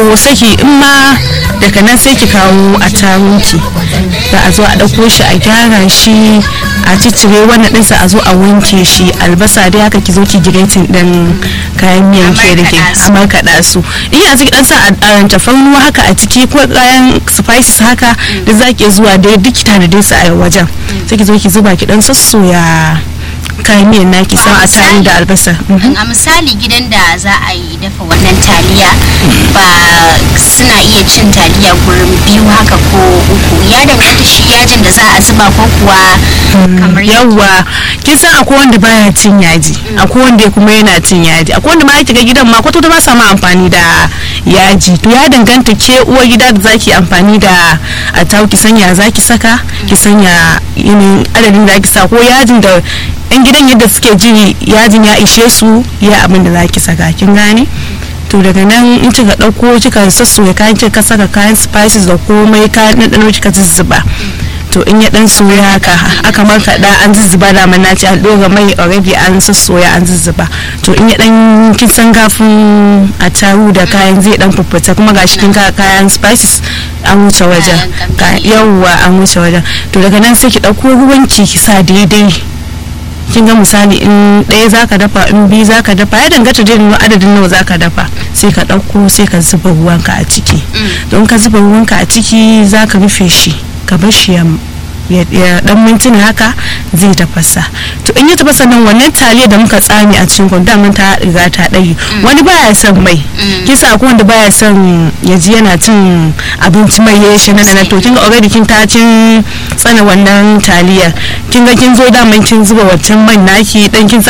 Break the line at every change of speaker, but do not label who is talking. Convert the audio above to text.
to sai ki in ma daga nan sai ki kawo a tarunki za a zo a ɗauko shi a gyara shi a ciccire wannan ɗinsa a zo a wanke shi albasa dai haka ki zo ki giretin ɗin kayan miyan ke da ke a markaɗa su in yanzu ki ɗan sa a tafarnuwa haka a ciki ko kayan spices haka da za ki zuwa dai duk ki tanade su a wajen sai ki zo ki zuba ki ɗan sassoya kayan miyan naki san a tare da albasa
a misali gidan da za a yi dafa wannan taliya ba suna iya cin taliya gurin biyu haka ko uku ya danganta shi yajin da za a zuba ko kuwa kamar
yawwa kin san akwai wanda baya cin yaji akwai wanda kuma yana cin yaji akwai wanda ma yake ga gidan ma kwata ba sa ma amfani da yaji to ya danganta ke uwar gida da zaki amfani da a tawo ki sanya zaki saka ki sanya yanayin adadin da zaki sa ko yajin da yan gidan yadda suke ji yajin ya ishe su ya abin da zaki saka kin gane to daga nan in kika dauko kika sassoya kayan kika saka kayan spices da komai kayan ɗanɗano kika zuzzuba to in ya dan soya haka aka markaɗa an zuzzuba da man naci an ɗora mai already an sassoya an zuzzuba to in ya dan kin san gafin a taru da kayan zai dan fuffuta kuma gashi kin ka kayan spices an wuce wajen yawwa an wuce wajen to daga nan sai ki ɗauko ruwanki ki sa daidai kin ga misali in ɗaya zaka dafa in biyu zaka dafa ya danganta da adadin nawa zaka dafa sai ka ɗauko sai ka zuba ruwanka a ciki don ka zuba ruwanka a ciki zaka rufe shi ka bar shi ya dan mintuna haka zai tafasa to in ya tafasa nan wannan taliya da muka tsami a cikin kwanda mun ta riga ta ɗaya wani baya son mai kisa ko wanda baya son ya ji yana cin abinci mai ya shi nan to kin ga already kin ta cin tsana wannan taliyar kin ga kin zo da kin zuba wancan man naki dan kin